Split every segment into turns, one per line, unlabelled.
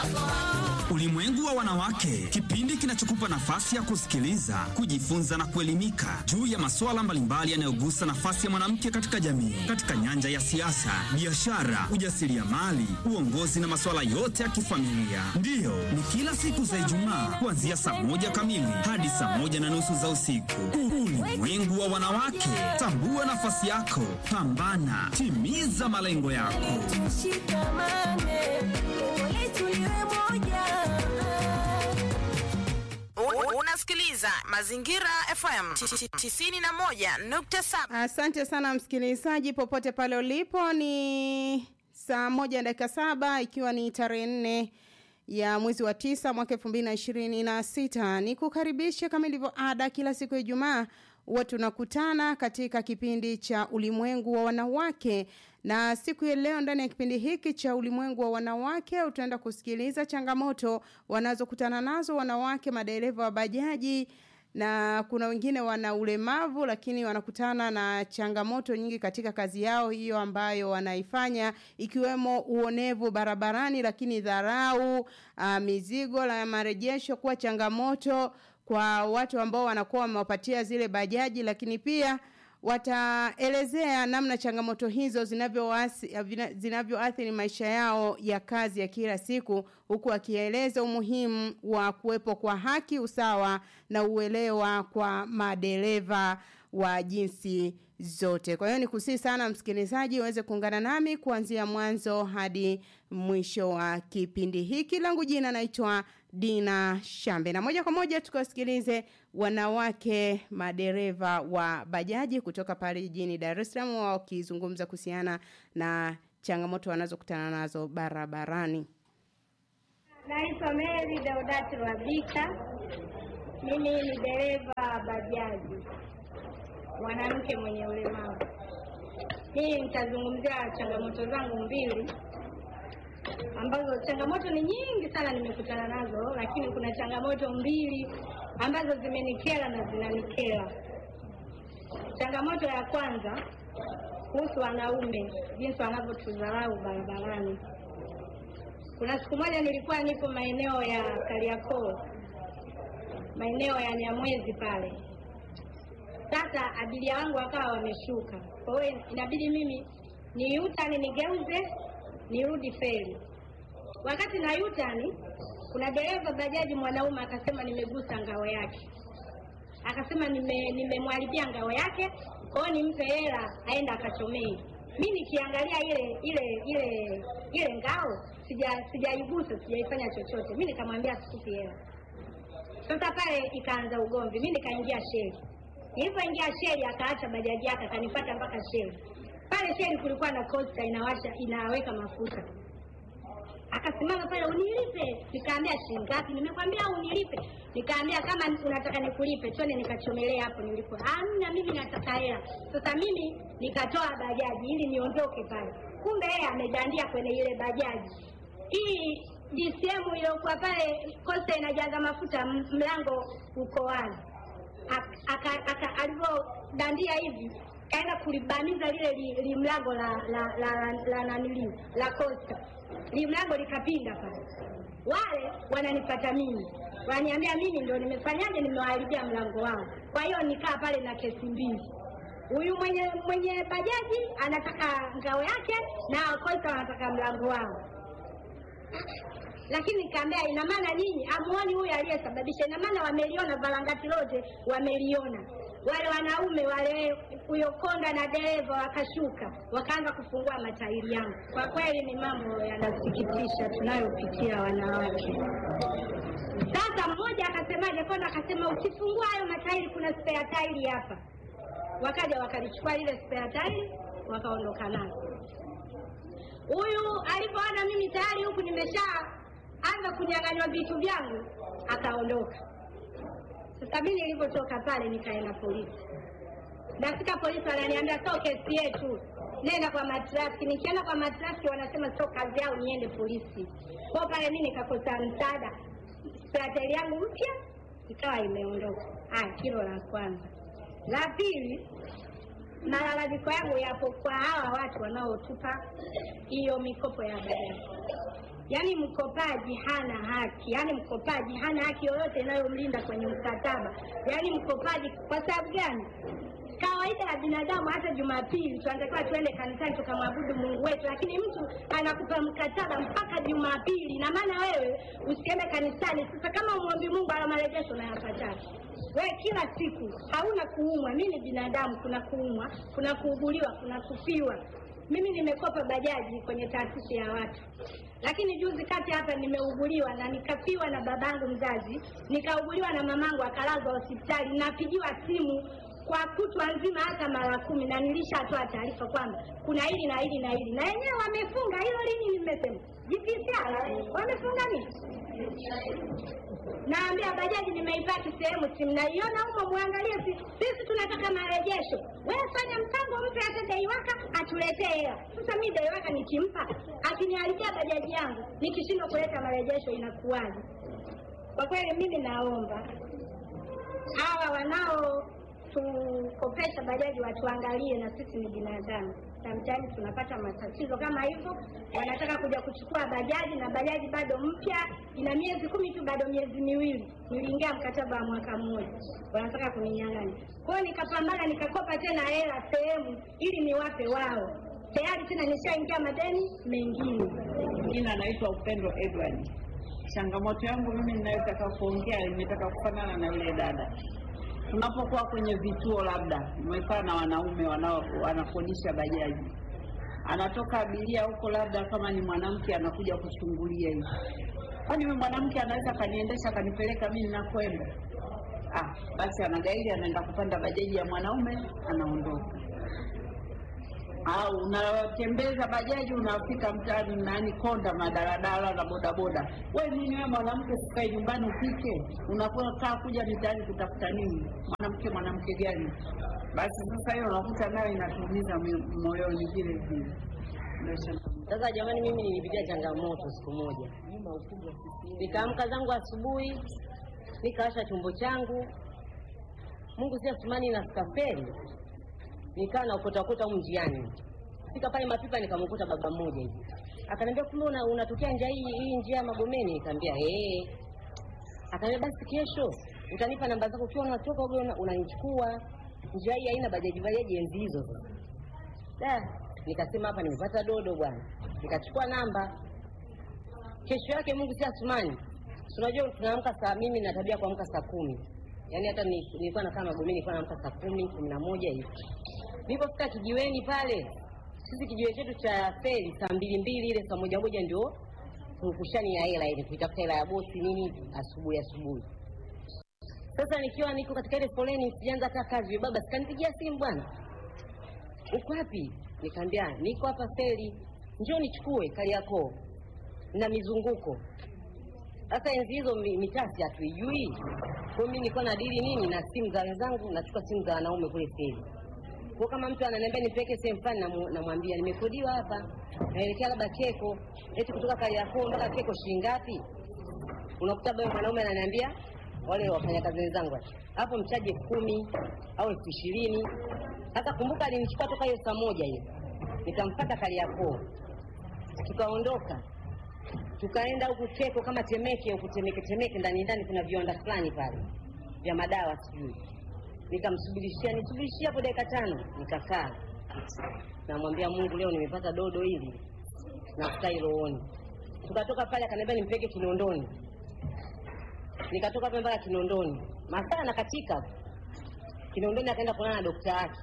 Ulimwengu wa wanawake, kipindi kinachokupa nafasi ya kusikiliza, kujifunza na kuelimika juu ya masuala mbalimbali yanayogusa nafasi ya mwanamke katika jamii, katika nyanja ya siasa, biashara, ujasiriamali, uongozi na masuala yote ya kifamilia. Ndiyo, ni kila siku za Ijumaa kuanzia saa moja kamili hadi saa moja na nusu za usiku. Ulimwengu wa wanawake, tambua nafasi yako, pambana, timiza malengo yako.
Tushikamane, pole tuliwe moja.
U- Unasikiliza Mazingira FM 91.7.
Asante sana msikilizaji, popote pale ulipo, ni saa moja dakika saba ikiwa ni tarehe nne ya mwezi wa tisa mwaka elfu mbili na ishirini na sita ni kukaribisha kama ilivyo ada kila siku ya Ijumaa huwa tunakutana katika kipindi cha ulimwengu wa wanawake na siku ya leo ndani ya kipindi hiki cha ulimwengu wa wanawake utaenda kusikiliza changamoto wanazokutana nazo wanawake madereva wa bajaji na kuna wengine wana ulemavu lakini wanakutana na changamoto nyingi katika kazi yao hiyo ambayo wanaifanya ikiwemo uonevu barabarani lakini dharau uh, mizigo la marejesho kuwa changamoto kwa watu ambao wanakuwa wamewapatia zile bajaji lakini pia wataelezea namna changamoto hizo zinavyoasi- vina- zinavyoathiri maisha yao ya kazi ya kila siku huku wakieleza umuhimu wa kuwepo kwa haki usawa na uelewa kwa madereva wa jinsi zote kwa hiyo ni kusii sana msikilizaji uweze kuungana nami kuanzia mwanzo hadi mwisho wa kipindi hiki langu jina naitwa dina shambe na moja kwa moja tukawasikilize wanawake madereva wa bajaji kutoka pale jijini dar es salaam wakizungumza kuhusiana na changamoto wanazokutana nazo barabarani
Naitwa Mary Deodati Rwabika. Mimi ni dereva wa bajaji, mwanamke mwenye ulemavu. Mimi nitazungumzia changamoto zangu mbili ambazo changamoto ni nyingi sana nimekutana nazo, lakini kuna changamoto mbili ambazo zimenikera na zinanikera. Changamoto ya kwanza kuhusu wanaume, jinsi wanavyotudharau barabarani. Kuna siku moja nilikuwa nipo maeneo ya Kariakoo, maeneo ya Nyamwezi pale. Sasa abiria wangu wakawa wameshuka, kwa hiyo inabidi mimi ni yutani nigeuze nirudi feri. Wakati na yutani, kuna dereva bajaji mwanaume akasema nimegusa ngao yake, akasema nime nimemwharibia ngao yake, kwa hiyo nimpe hela aenda akachomee. Mi nikiangalia ile ile ile ile ngao sija sijaigusa sijaifanya chochote, mi nikamwambia sikupi hela. Sasa pale ikaanza ugomvi, mi nikaingia sheli. Nilipoingia sheli, akaacha bajaji yake akanipata mpaka sheli. Pale sheli kulikuwa na kosta inawasha inaweka mafuta akasimama pale unilipe nikaambia shilingi ngapi nimekwambia unilipe nikaambia kama unataka nikulipe twende nikachomelee hapo nilipo amna mimi nataka hela sasa mimi nikatoa bajaji ili niondoke pale kumbe yeye amedandia kwenye ile bajaji hii DCM iliyokuwa pale kosta inajaza mafuta m- mlango uko wazi Ak- aka- aka- alivyodandia hivi kaenda kulibamiza lile li, li mlango la la la, la, la nanili la kosta li mlango likapinda pale wale wananipata mimi wananiambia mimi ndo nimefanyaje nimewaharibia mlango wao kwa hiyo nikaa pale na kesi mbili huyu mwenye mwenye bajaji anataka ngao yake na kosta wanataka mlango wao lakini nikaambia ina maana nyinyi amuoni huyu aliyesababisha ina maana wameliona varangati lote wameliona wale wanaume wale huyo konda na dereva wakashuka wakaanza kufungua matairi yangu kwa kweli ni mambo yanasikitisha tunayopitia wanawake sasa mmoja akasemaje konda akasema ukifungua hayo matairi kuna spare tairi hapa wakaja wakalichukua lile spare tairi wakaondoka nalo huyu alipoona mimi tayari huku nimesha anza kunyang'anywa vitu vyangu akaondoka sasa mi nilivyotoka pale nikaenda polisi nafika polisi wananiambia sio kesi yetu nenda kwa matrafiki nikienda kwa matrafiki wanasema sio kazi yao niende polisi kwao pale mi nikakosa msaada strateli yangu mpya ikawa imeondoka haya hilo la kwanza la pili malalamiko yangu yapo kwa hawa watu wanaotupa hiyo mikopo ya bajaji Yaani mkopaji hana haki, yaani mkopaji hana haki yoyote inayomlinda kwenye mkataba. Yaani mkopaji, kwa sababu gani? Kawaida ya binadamu, hata Jumapili tunatakiwa tuende kanisani tukamwabudu Mungu wetu, lakini mtu anakupa mkataba mpaka Jumapili, na maana wewe usiende kanisani. Sasa kama umwombi Mungu ala marejesho unayapata wewe kila siku, hauna kuumwa. Mimi ni binadamu, kuna kuumwa, kuna kuuguliwa, kuna kufiwa. Mimi nimekopa bajaji kwenye taasisi ya watu, lakini juzi kati hapa nimeuguliwa na nikafiwa na babangu mzazi, nikauguliwa na mamangu akalazwa hospitali, napigiwa simu kwa kutwa nzima hata mara kumi, na nilishatoa taarifa kwamba kuna hili na hili na hili, na yenyewe wamefunga hilo. Lini nimesema JPCR wamefunga nini? Naambia bajaji nimeipaki sehemu, si mnaiona humo, muangalie. si- Sisi tunataka marejesho. Wewe fanya mpango, mpe hata daiwaka atuletee hela. Sasa mi daiwaka nikimpa, akiniharibia bajaji yangu, nikishindwa kuleta marejesho inakuwaje? Kwa kweli mimi naomba hawa wanao tukopesha bajaji watuangalie, na sisi ni binadamu. Sometimes tunapata matatizo kama hivyo, wanataka kuja kuchukua bajaji na bajaji bado mpya, ina miezi kumi tu, bado miezi miwili. Niliingia mkataba wa mwaka mmoja, wanataka kuninyang'anya. Kwa hiyo nikapambana, nikakopa tena hela sehemu ili niwape wao, tayari tena nishaingia madeni mengine.
Jina naitwa Upendo Edward. Changamoto yangu mimi ninayotaka kuongea imetaka kufanana na yule dada. Tunapokuwa kwenye vituo, labda umekaa na wanaume wanao wanakodisha bajaji, anatoka abiria huko, labda kama ni mwanamke anakuja kuchungulia hivi, kwani huyu mwanamke anaweza akaniendesha akanipeleka mimi ninakwenda? Ah, basi anagairi, anaenda kupanda bajaji ya mwanaume, anaondoka au unatembeza bajaji unafika mtaani nani konda madaladala na bodaboda. We nini wewe mwanamke, sikae nyumbani upike, unakaa kuja mitaani kutafuta nini? Mwanamke mwanamke gani? Basi sasa hiyo unakuta nayo inatuumiza mi- moyoni vile vile. Ndio changamoto.
Sasa jamani, mimi nilipitia changamoto siku moja, nikaamka zangu asubuhi, nikawasha chombo changu, Mungu si asumani na skafeli, nikaa na ukota ukota humu njiani. Fika pale Mapipa nikamkuta baba mmoja hivi, akaniambia kumbe una, unatokea njia hii hii njia ya Magomeni? Nikamwambia eh. Akaniambia basi kesho utanipa namba zako, ukiwa unatoka wewe una- unanichukua. Njia hii haina bajaji bajaji enzi hizo sasa. Da, nikasema hapa nimepata dodo bwana, nikachukua namba. Kesho yake Mungu si asumani, Si unajua tunaamka saa, mimi na tabia kuamka saa kumi, yaani hata ni- nilikuwa nakaa Magomeni, nilikuwa naamka saa kumi kumi na moja hivi. Nilipofika kijiweni pale, sisi kijiwe chetu cha feri saa mbili mbili ile saa moja moja ndio purukushani ya hela ile, kuitafuta hela ya bosi nini asubuhi asubuhi. Sasa nikiwa niko katika ile foleni, sijaanza hata kazi, baba sikanipigia simu bwana uko wapi? Nikamwambia niko hapa feri, njoo nichukue Kariakoo na mizunguko. Sasa enzi hizo mi- mitasi hatuijui, kwa hiyo mimi nilikuwa na dili nini na simu za wenzangu, nachukua simu za wanaume kule feri. Kwa kama mtu ananiambia nipeleke sehemu fulani, namu- namwambia nimekodiwa hapa, naelekea labda Keko, eti kutoka Kariakoo mpaka Keko shilingi ngapi? Unakuta bado mwanaume ananiambia wale wafanyakazi wenzangu ati, hapo mchaji elfu kumi au elfu ishirini. Sasa kumbuka, alinichukua toka hiyo saa moja hiyo, nikampata Kariakoo, tukaondoka tukaenda huku Keko kama Temeke huku Temeke Temeke, ndani ndani kuna viwanda fulani pale vya madawa sijui. Nikamsubirishia nisubirishia hapo dakika tano, nikakaa namwambia Mungu, leo nimepata dodo hili nafutai rohoni. Tukatoka pale, akaniambia nimpeke Kinondoni, nikatoka pale mpaka Kinondoni, masaa nakatika Kinondoni, akaenda kuonana na dokta wake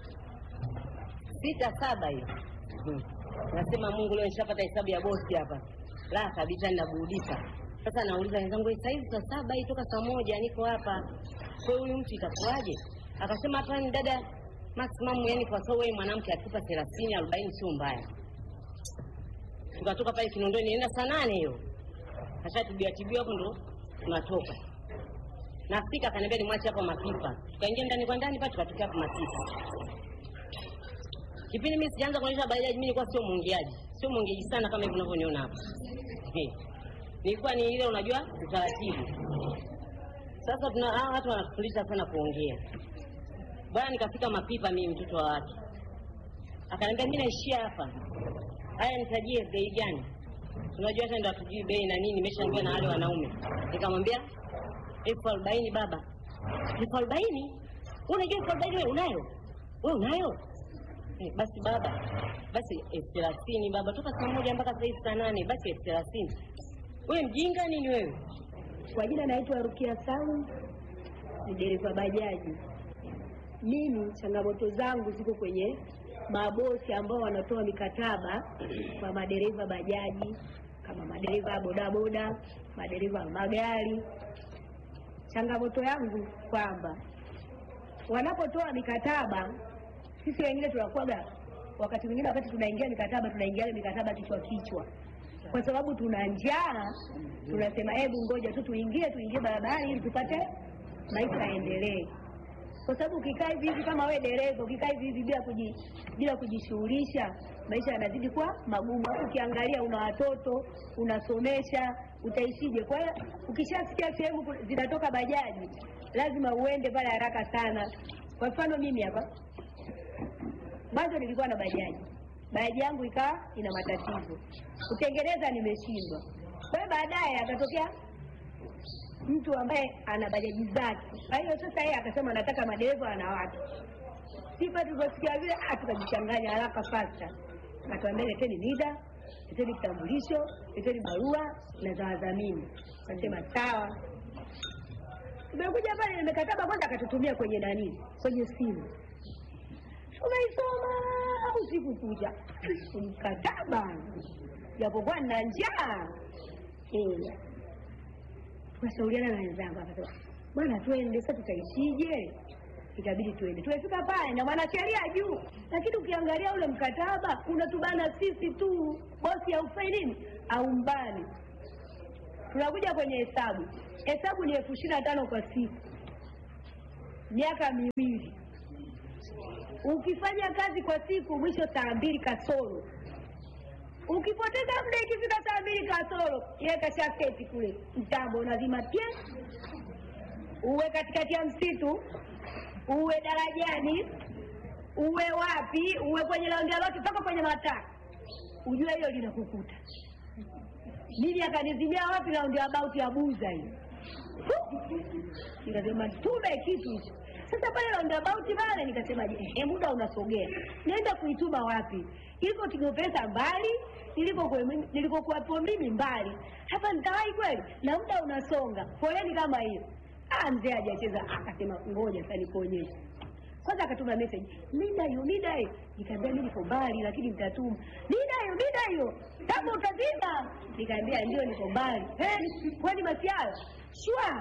sita saba hiyo Hmm. Nasema Mungu, leo nishapata hesabu ya bosi hapa, la kabisa, ninaburudika sasa. Nauliza wenzangu, saa hizi saa saba hii toka saa moja niko hapa, kwa hiyo huyu mtu itakuwaje? Akasema hapa ni dada maximum, yani kwa sababu wewe mwanamke akikupa thelathini arobaini sio mbaya. Tukatoka pale Kinondoni, nienda saa nane hiyo, kashatibia tibia hapo, ndo tunatoka nafika, akaniambia nimwache hapa Mapipa. Tukaingia ndani kwa ndani pale, tukatokea hapa Mapipa. Kipindi mimi sijaanza kuonyesha bajaji, mimi nilikuwa sio mwongeaji, sio mwongeaji sana kama hivi unavyoniona hapa. Eh, Nilikuwa ni ile unajua utaratibu. Sasa tuna hawa watu wanatufundisha sana kuongea. Bwana, nikafika Mapipa mimi mtoto wa watu. Akaniambia mimi naishia hapa. Haya nitajie bei gani? unajua hata ndo hatujui bei na nini, nimeshaambiwa na wale wanaume. Nikamwambia elfu arobaini baba. Elfu arobaini? Wewe unajua elfu arobaini wewe unayo? Wewe unayo? Eh, basi baba, basi elfu thelathini baba, toka saa moja mpaka saa hizi saa nane, basi elfu thelathini. Wewe mjinga nini wewe?
Kwa jina naitwa Rukia Salum, ni dereva bajaji. Mimi changamoto zangu ziko kwenye mabosi ambao wanatoa mikataba kwa madereva bajaji, kama madereva bodaboda, madereva wa magari. Changamoto yangu kwamba wanapotoa mikataba, sisi wengine tunakuwaga, wakati mwingine, wakati tunaingia mikataba, tunaingia mikataba kichwa kichwa, kwa sababu tuna njaa, tunasema hebu ngoja tu tuingie, tuingie barabarani ili tupate maisha yaendelee kwa sababu ukikaa hivi hivi kama wewe dereva ukikaa hivi hivi bila kuji, bila kujishughulisha maisha yanazidi kuwa magumu. Hapo ukiangalia una watoto unasomesha, utaishije? Kwa hiyo ukishasikia sehemu ku- zinatoka bajaji, lazima uende pale haraka sana. Kwa mfano mimi hapa mwanzo nilikuwa na bajaji, bajaji yangu ikawa ina matatizo, kutengeneza nimeshindwa. Kwa hiyo baadaye akatokea mtu ambaye ana bajaji zake. Kwa hiyo sasa yeye akasema nataka madereva wanawake. Sifa tulivyosikia vile, ah, tukajichanganya haraka fasta, akatuambia leteni NIDA, leteni kitambulisho, leteni barua na za wadhamini. Akasema sawa. Tumekuja pale, nimekataba kwanza, akatutumia kwenye nani, kwenye simu tumeisoma usiku kucha mkataba, japokuwa nina njaa eh tukashauriana na wenzangu, akasema bwana, twende sasa, tutaishije? Ikabidi tuende. Tumefika pale na mwanasheria juu, lakini ukiangalia ule mkataba unatubana sisi tu, bosi haufai nini, aumbani. Tunakuja kwenye hesabu, hesabu ni elfu ishirini na tano kwa siku, miaka miwili. Ukifanya kazi kwa siku, mwisho saa mbili kasoro ukipoteza muda ikifika saa mbili kasoro yeye kashaketi kule mtambo unazima pia uwe katikati ya msitu uwe darajani uwe wapi uwe kwenye laundialoti mpaka kwenye mataa ujue hilo linakukuta mimi akanizimia wapi roundabout ya buza hiyo nikasema tume kitu hicho sasa pale roundabout pale nikasema je eh, muda unasogea naenda kuituma wapi iko tigopesa mbali nilikokuwe- nilikokuwapo mimi mbali hapa nitawahi kweli na muda unasonga foleni kama hiyo ah mzee hajacheza akasema ngoja sasa nikuonyeshe kwanza akatuma message mida hiyo mida hiyo nikaambia mimi niko mbali lakini nitatuma mida hiyo mida hiyo kama utazima nikaambia ndio niko mbali eh kwani masiala shwa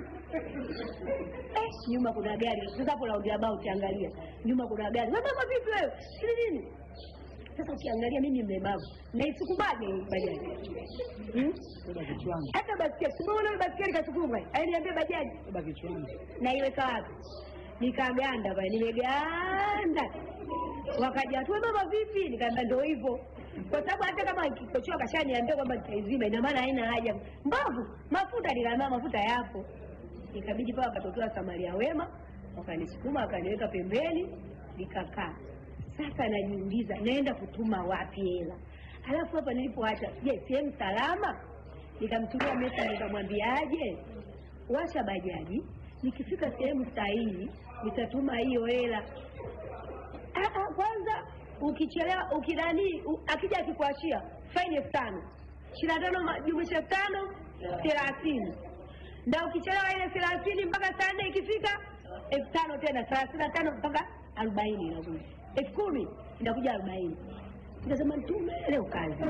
eh, nyuma kuna gari sasa hapo roundabout angalia nyuma kuna gari wewe mama vipi wewe sili nini sasa ukiangalia mimi mlemavu naisukumaje hii bajaji hmm? hata baskeli simuona baskeli kasukuma ainiambia bajaji naiweka wapi nikaganda pale nimeganda wakaja watu "Wewe mama vipi nikaambia ndio hivyo kwa sababu hata kama kikochoa kashaniambia kwamba nitaizima ina maana haina haja mbavu mafuta nikaambia mafuta yapo ikabidi pale wakatokea samaria wema wakanisukuma wakaniweka pembeni nikakaa sasa najiuliza naenda kutuma wapi hela halafu hapa nilipoacha je sehemu salama nikamtumia mesa nikamwambiaje washa bajaji nikifika sehemu sahihi nitatuma hiyo hela Ah, ah, kwanza ukichelewa ukidani u- akija akikuachia faini elfu tano ishirini na tano ma- jumlisha elfu tano thelathini na ukichelewa ile thelathini mpaka saa nne ikifika elfu tano tena thelathini na tano mpaka arobaini inakuja elfu kumi inakuja arobaini nikasema ntume leo kazi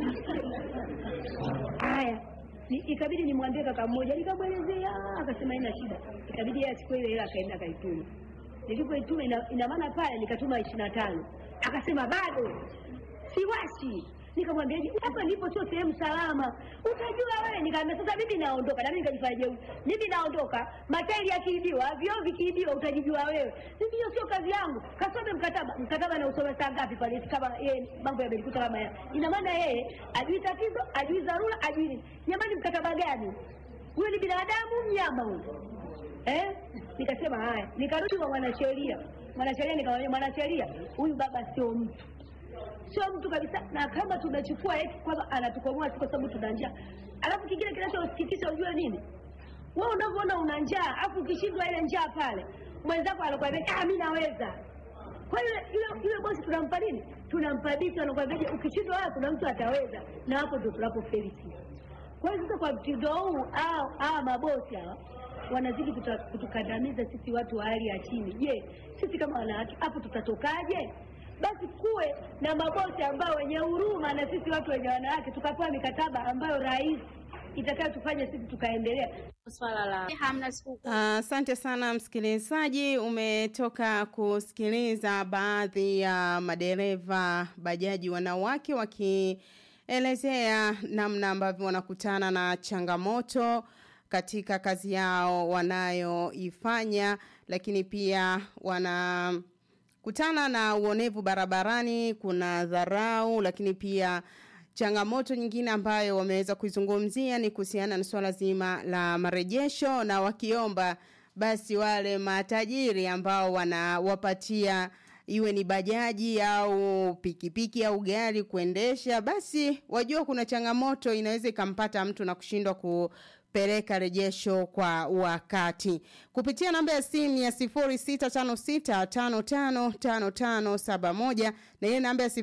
haya ni, ikabidi nimwambie kaka mmoja nikamwelezea akasema ina shida ikabidi yeye achukue ile hela akaenda akaituma nilipoituma ina, ina maana pale nikatuma ishirini na tano akasema bado siwashi nikamwambiaje hapa ndipo sio sehemu salama utajua wewe nikaambia sasa mimi naondoka nami nikajifanya jeuri mimi naondoka matairi yakiibiwa vioo vikiibiwa utajijua wewe mimi hiyo sio kazi yangu kasome mkataba mkataba na usome saa ngapi pale eti kama yeye mambo yamelikuta kama ya ina maana yeye ajui tatizo ajui dharura ajui nini jamani mkataba gani huyo ni binadamu mnyama huyo eh? Nikasema haya, nikarudi kwa mwanasheria. Mwanasheria nikamwambia, mwanasheria, huyu baba sio mtu, sio mtu kabisa. Na kama tunachukua eti kwamba anatukomoa si kwa sababu tuna njaa. Alafu kingine kinachosikitisha ujue nini, wewe unavyoona una njaa, afu ukishindwa ile njaa pale, mwenzako anakuambia ah, mimi naweza. Kwa hiyo yule yule bosi tunampa nini? Tunampa vitu, anakuambia ukishindwa wewe, kuna mtu ataweza, na hapo ndio tunapofeli sisi. Kwa hiyo sasa, kwa mtindo huu hawa hawa mabosi hawa wanazidi kuta- kutukandamiza sisi watu wa hali ya chini. Je, sisi kama wanawake hapo tutatokaje? Basi kuwe na mabosi ambao wenye huruma na sisi watu wenye wanawake, tukapewa mikataba ambayo rahisi itakayotufanya sisi tukaendelea.
Swala la
hamna siku
Asante sana msikilizaji, umetoka kusikiliza baadhi ya madereva bajaji wanawake wakielezea namna ambavyo wanakutana na changamoto katika kazi yao wanayoifanya, lakini pia wanakutana na uonevu barabarani, kuna dharau, lakini pia changamoto nyingine ambayo wameweza kuizungumzia ni kuhusiana na swala zima la marejesho na wakiomba basi wale matajiri ambao wanawapatia iwe ni bajaji au pikipiki au gari kuendesha basi wajua kuna changamoto inaweza ikampata mtu na kushindwa kupeleka rejesho kwa wakati kupitia namba ya simu ya 0656555571 na ile namba ya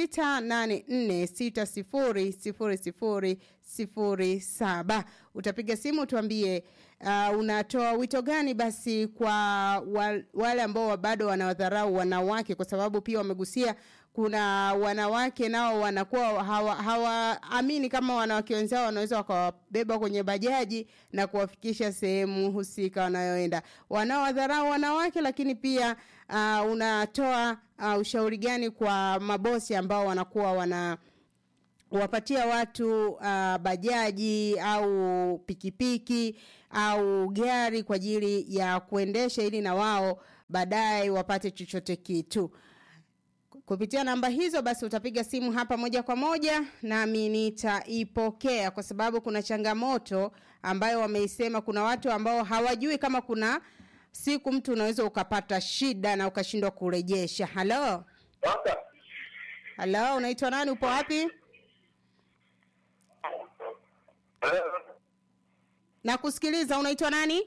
0684600007 utapiga simu tuambie uh, unatoa wito gani basi kwa wa, wale ambao bado wanawadharau wanawake kwa sababu pia wamegusia kuna wanawake nao wanakuwa hawaamini hawa, kama wanawake wenzao wanaweza wakawabeba kwenye bajaji na kuwafikisha sehemu husika wanayoenda wanaowadharau wanawake lakini pia uh, unatoa uh, ushauri gani kwa mabosi ambao wanakuwa wana wapatia watu uh, bajaji au pikipiki au gari kwa ajili ya kuendesha ili na wao baadaye wapate chochote kitu kupitia namba hizo basi utapiga simu hapa moja kwa moja nami nitaipokea kwa sababu kuna changamoto ambayo wameisema kuna watu ambao hawajui kama kuna siku mtu unaweza ukapata shida na ukashindwa kurejesha halo halo unaitwa nani upo wapi na kusikiliza unaitwa nani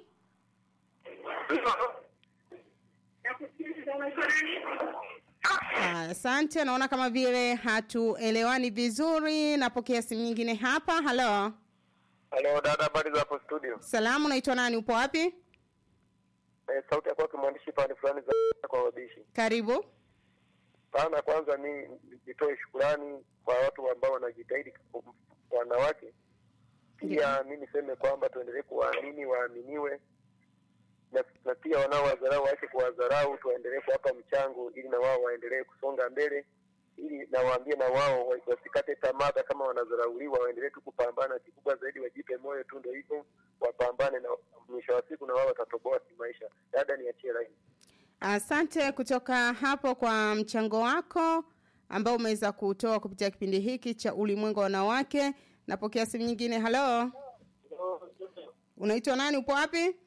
asante naona kama vile hatuelewani vizuri napokea simu nyingine hapa halo
Halo dada, habari za hapo studio?
salamu unaitwa nani upo wapi
Eh, sauti ya kwake mwandishi pande fulani za kwa wabishi.
karibu
Sana kwanza mi nitoe shukurani kwa watu ambao wanajitahidi kwa wanawake. Pia mi niseme kwamba tuendelee kuwaamini, waaminiwe na, na pia wanaowadharau waache kuwadharau, tuwaendelee kuwapa mchango ili na wao waendelee kusonga mbele, ili nawaambie na wao wa- wasikate tamaa, hata kama wanadharauliwa, waendelee tu kupambana. Kikubwa zaidi wajipe moyo tu, ndio hivyo, wapambane na mwisho wa siku na wao watatoboa kimaisha. Dada, niachie laini.
asante kutoka hapo kwa mchango wako ambao umeweza kutoa kupitia kipindi hiki cha ulimwengu wa wanawake napokea simu nyingine halo unaitwa nani upo wapi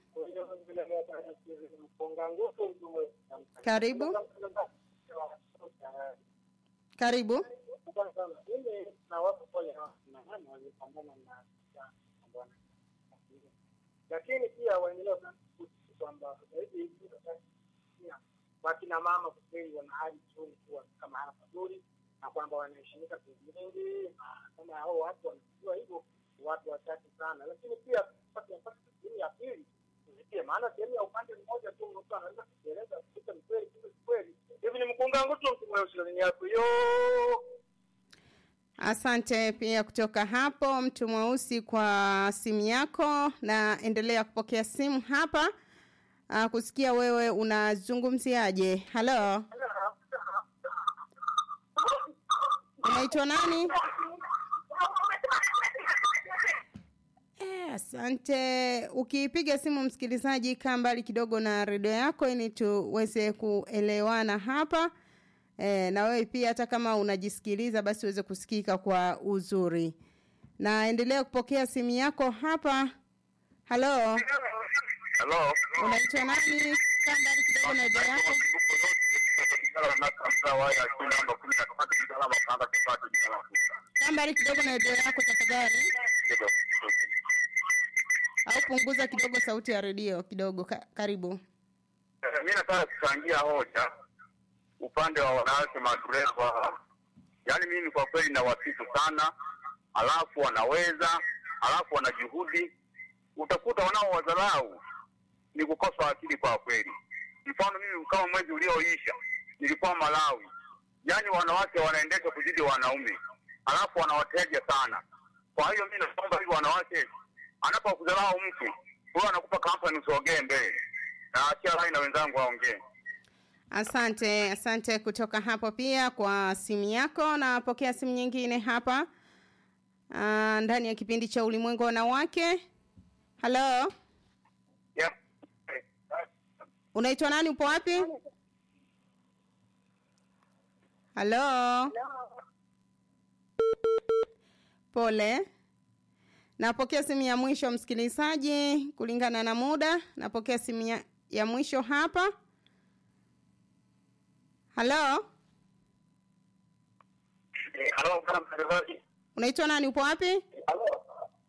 karibu karibu
lakini pia waendelea kwamba zaidi wakina mama kwa kweli wana hali nzuri kuwa kama mahala pazuri na kwamba wanaheshimika sehemu nyingi na kama hao watu wanajua hivyo ni watu wachache sana lakini pia mpaka sehemu ya pili tuzitie maana sehemu ya upande mmoja tu mtu anaweza kueleza kuta ni kweli kumbe si kweli hivi ni mkunga ngutu mtu mweusi yako yo
asante pia kutoka hapo mtu mweusi kwa simu yako na endelea kupokea simu hapa uh, kusikia wewe unazungumziaje halo unaitwa nani Eh, asante ukipiga simu msikilizaji kaa mbali kidogo na redio yako ili tuweze kuelewana hapa e, na wewe pia hata kama unajisikiliza basi uweze kusikika kwa uzuri na endelea kupokea simu yako hapa halo
Halo.
unaitwa nani kaa mbali kidogo na redio yako Kambali kidogo na redio yako tafadhali, au punguza kidogo sauti ya redio kidogo. Ka, karibu.
Mi nataka kuchangia hoja upande wa wanawake madereva. Yaani mimi kwa kweli nawasifu sana, alafu wanaweza, alafu wana juhudi. Utakuta wanaowadharau ni kukosa akili kwa kweli. Mfano mimi kama mwezi ulioisha nilikuwa Malawi, yaani wanawake wanaendesha kuzidi wanaume, alafu wanawateja sana. Kwa hiyo mi naomba hivi wanawake, anapokudharau mtu huyo anakupa kampani, usogee mbele. Naachia rai na wenzangu waongee.
Asante, asante kutoka hapo pia kwa simu yako. Napokea simu nyingine hapa uh, ndani ya kipindi cha ulimwengu wa wanawake. Halo,
Yeah.
unaitwa nani? Upo wapi? Halo, pole. Napokea simu ya mwisho msikilizaji, kulingana na muda. Napokea simu ya, ya mwisho hapa. Halo,
Eh, Halo, bwana mtangazaji.
unaitwa nani? Upo wapi?
Halo.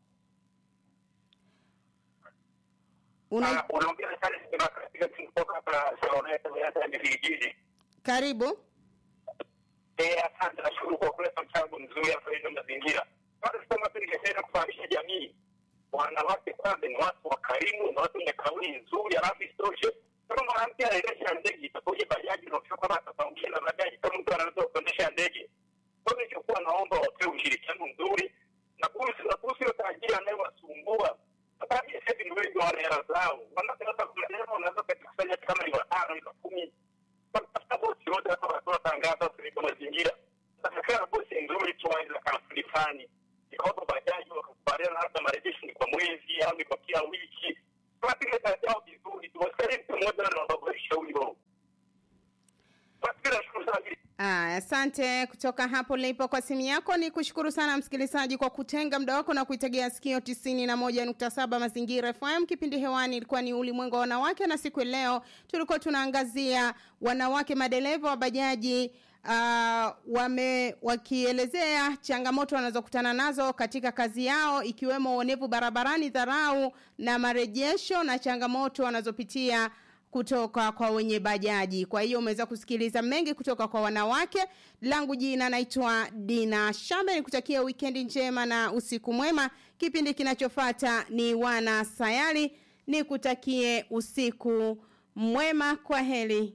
Una,
Ah, unaongea sana sema katika kutoka hapa Saloneta ya vijijini.
karibu.
Eh, asante nashukuru kwa kuleta mchango mzuri hapa hizo mazingira. Kwanza sema tu ningependa kufahamisha jamii wanawake kwanza ni watu wakarimu, ni watu wenye kauli nzuri, alafu isitoshe kama mwanamke anaendesha ndege itakuja bajaji na ukisema kama atapangia na bajaji kama mtu anaweza kuendesha ndege. Kwa hiyo nilichokuwa naomba wapewe ushirikiano mzuri na kuhusu na kuhusu hiyo tajiri anayewasumbua sababu sasa hivi ni wengi wana hela zao, wanawake hata kuna hela wanaweza kukusanya kama ni watano ni kumi tafuta bosi wote hapa wanatoa tangazo kuliko mazingira. Sasa bosi nzuri tu aidha kampuni fulani ikaopa bajaji wakakubaliana labda marejesho ni kwa mwezi au ni kwa kila wiki. Tunapiga kazi yao vizuri tu, wasikilize mtu mmoja na wababaisha huyo. Basi nashukuru sana.
Ah, asante kutoka hapo lipo kwa simu yako. Ni kushukuru sana msikilizaji kwa kutenga muda wako na kuitegea sikio tisini na moja nukta saba Mazingira FM. Kipindi hewani ilikuwa ni ulimwengu wa wanawake, na siku ya leo tulikuwa tunaangazia wanawake madereva wa bajaji uh, wame wakielezea changamoto wanazokutana nazo katika kazi yao ikiwemo uonevu barabarani, dharau na marejesho na changamoto wanazopitia kutoka kwa wenye bajaji. Kwa hiyo umeweza kusikiliza mengi kutoka kwa wanawake. Langu jina naitwa Dina Shambe, nikutakia wikendi njema na usiku mwema. Kipindi kinachofuata ni wana sayari, nikutakie usiku mwema. Kwa heri.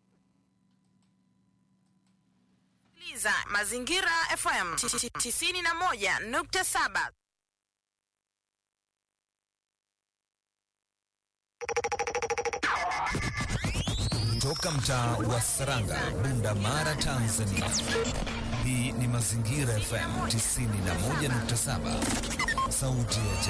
Sikiliza Mazingira FM 91.7.
Toka mtaa wa Saranga, Bunda Mara, Tanzania. Hii ni Mazingira FM 91.7, sauti ya